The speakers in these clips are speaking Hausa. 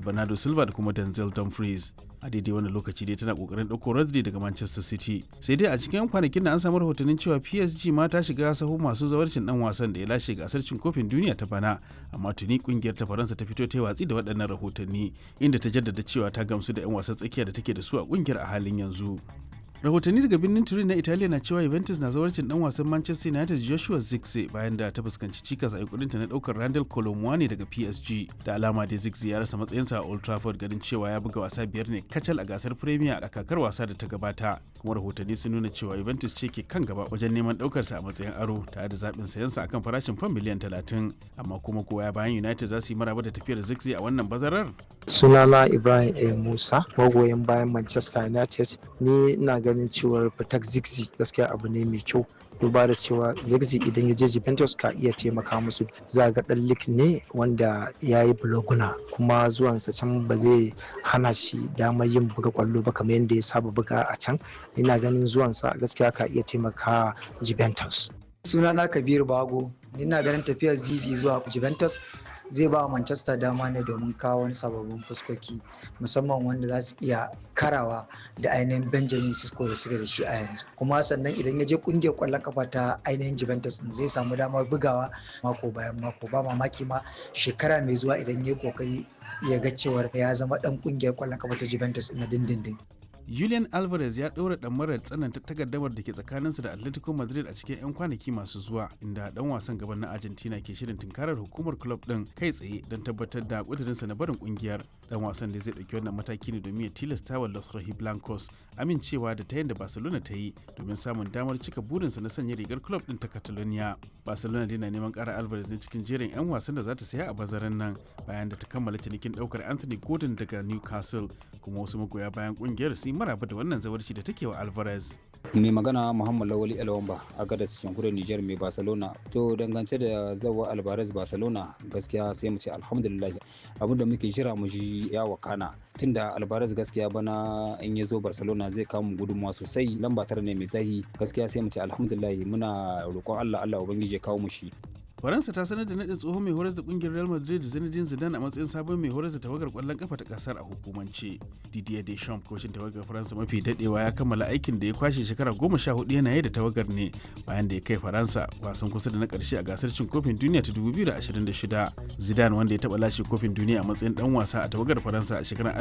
bernardo silva da kuma denzel dumfries a daidai wani lokaci dai tana kokarin ɗauko rodri daga manchester city sai dai a cikin yan kwanakin da an samu rahotannin cewa psg ma ta shiga sahu masu zawarcin dan wasan da ya lashe gasar cin kofin duniya ta bana amma tuni kungiyar ta faransa ta fito ta yi watsi da waɗannan rahotanni inda ta jaddada cewa ta gamsu da yan wasan tsakiya da take da su a kungiyar a halin yanzu rahotanni daga birnin turin na italiya na cewa juventus na zawarcin dan wasan manchester united joshua zirkzee bayan da ta fuskanci cikas a yankurinta na daukar randall colomwani daga psg da alama da zirkzee ya rasa matsayinsa a old trafford ganin cewa ya buga wasa biyar ne kacal a gasar premier a kakar wasa da ta gabata kuma rahotanni sun nuna cewa juventus ce ke kan gaba wajen neman daukarsa a matsayin aro tare da zaɓin sayansa akan farashin fan miliyan talatin amma kuma kowa bayan united za su yi maraba da tafiyar zirkzee a wannan bazarar sunana ibrahim a musa magoyin bayan manchester united ni na ganin cewar fitak zigzi gaskiya abu ne mai kyau duba da cewa zigzi idan ya je juventus ka iya taimaka musu za ga dan lik ne wanda ya yi buloguna kuma zuwansa can ba zai hana shi damar yin buga kwallo ba kamar yadda ya saba buga a can ina ganin zuwansa gaskiya ka iya taimaka juventus sunana kabir bago ina ganin tafiyar zizi zuwa juventus zai ba manchester dama ne domin kawo wani sababbin fuskoki musamman wanda za su iya karawa da ainihin benjamin sisko da suka da shi a yanzu kuma sannan idan ya je kungiyar kwallon kafa ta ainihin juventus zai samu damar bugawa mako bayan mako ba mamaki ma shekara mai zuwa idan ya yi kokari ya ga cewar ya zama dan kungiyar kwallon kafa ta juventus na dindindin Julian Alvarez ya ɗaura ɗamarar tsananta takaddamar da ke tsakaninsa da Atletico Madrid a cikin 'yan kwanaki masu zuwa inda ɗan wasan gaban na Argentina ke shirin tunkarar hukumar club ɗin kai tsaye don tabbatar da ƙudurinsa na barin ƙungiyar. Ɗan wasan da zai ɗauki wannan mataki ne domin ya tilasta wa Los Blancos amincewa da ta da Barcelona ta yi domin samun damar cika burinsa na sanya rigar club ɗin ta Catalonia. Barcelona dai na neman ƙara Alvarez ne cikin jerin 'yan wasan da za ta saya a bazaran nan bayan da ta kammala cinikin ɗaukar Anthony Gordon daga Newcastle kuma wasu magoya bayan ƙungiyar su maraba da wannan zawarci da take wa Alvarez. mai magana muhammad lawali alwamba a gadas jamhuriyar niger mai barcelona to dangance da zawa alvarez barcelona gaskiya sai mu ce alhamdulillah abin da muke jira mu ji ya wakana tunda alvarez gaskiya bana in ya zo barcelona zai kawo mu gudunmawa sosai lamba tara ne mai zahi gaskiya sai mu ce alhamdulillah muna roƙon allah allah ubangiji ya kawo mu shi faransa ta sanar da nadin tsohon mai horar da kungiyar real madrid zinedine zidane a matsayin sabon mai horar da tawagar kwallon kafa ta kasar a hukumance didier deschamps kocin tawagar faransa mafi dadewa ya kammala aikin da ya kwashe shekara goma sha hudu yana yi da tawagar ne bayan da ya kai faransa wasan kusa da na karshe a gasar cin kofin duniya ta 2026 zidane wanda ya taba lashe kofin duniya a matsayin dan wasa a tawagar faransa a shekarar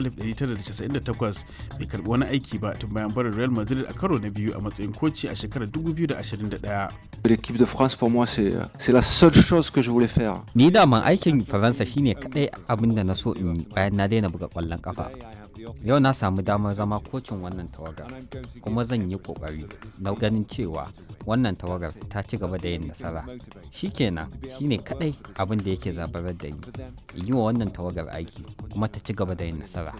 1998 bai karbi wani aiki ba tun bayan barin real madrid a karo na biyu a matsayin koci a shekarar 2021 L'équipe de France pour moi c'est la seule chose que je voulais faire. Ni daman aikin Faransa shine kadai abin da na so in yi bayan na daina buga kwallon kafa. Yau na samu damar zama kocin wannan tawagar kuma zan yi kokari na ganin cewa wannan tawagar ta ci gaba da yin nasara. Shikenan shine kadai abin da yake zabarar da ni. Yi wa wannan tawagar aiki kuma ta ci gaba da yin nasara.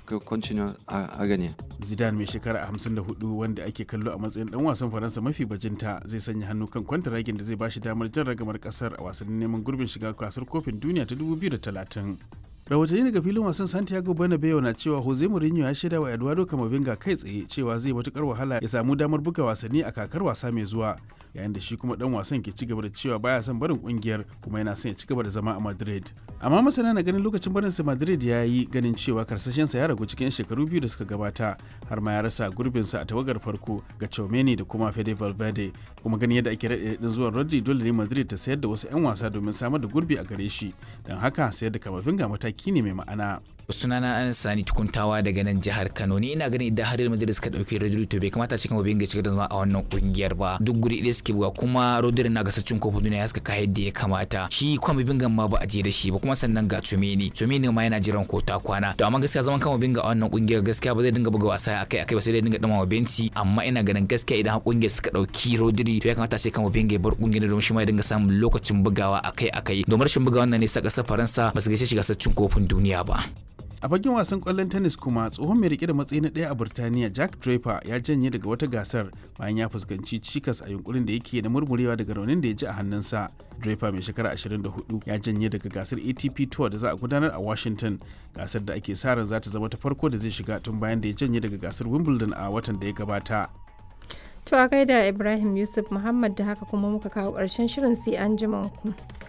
Zidane mai shekara 54 wanda ake kallo a matsayin dan wasan Faransa mafi bajinta zai sanya hannu kan kwantaragin da zai bashi damar jan ragamar kasar a wasannin neman gurbin shiga gasar kofin duniya ta 2030. rahotanni daga filin wasan santiago bernabeu na cewa jose mourinho ya shaida wa eduardo camavinga kai tsaye cewa zai matukar wahala ya samu damar buga wasanni a kakar wasa mai zuwa yayin da shi kuma dan wasan ke ci gaba da cewa baya son barin kungiyar kuma yana son ya ci gaba da zama a madrid amma masana na ganin lokacin barin sa madrid ya yi ganin cewa karsashensa ya ragu cikin shekaru biyu da suka gabata har ma ya rasa gurbinsa a tawagar farko ga Chomeni da kuma Fede Valverde kuma ganin yadda ake raɗe din zuwan Rodri dole ne Madrid ta sayar da wasu 'yan wasa domin samar da gurbi a gare shi don haka sayar da Kamavinga mataki ne mai ma'ana sunana an sani tukuntawa daga nan jihar Kano ni ina ganin idan har Real Madrid suka dauki Rodri to bai kamata cikin mabin ga cigaba da zama a wannan kungiyar ba duk guri ɗaya suke buga kuma Rodri na gasar cin kofin duniya ya suka kai yadda ya kamata shi kuma mabin ma ba a je da shi ba kuma sannan ga Chomeni Chomeni ma yana jiran ko ta kwana to amma gaskiya zaman kan mabin a wannan kungiyar gaskiya ba zai dinga buga wasa akai akai ba sai dai dinga dama benci amma ina ganin gaskiya idan kungiyar suka dauki Rodri to ya kamata ce kan mabin ya bar kungiyar domin shi ma ya dinga samun lokacin bugawa akai akai domin rashin bugawa wannan ne sa kasar Faransa ba su gaishe shi gasar cin kofin duniya ba a fagen wasan kwallon tennis kuma tsohon mai rike da matsayi na ɗaya a burtaniya jack draper ya janye daga wata gasar bayan ya fuskanci cikas a yunkurin da yake da murmurewa daga raunin da ya ji a hannunsa draper mai shekara 24 ya janye daga gasar atp tour da za a gudanar a washington gasar da ake sa ran za ta zama ta farko da zai shiga tun bayan da ya janye daga gasar wimbledon a watan da ya gabata To a gaida Ibrahim Yusuf Muhammad da haka kuma muka kawo ƙarshen shirin sai an ku.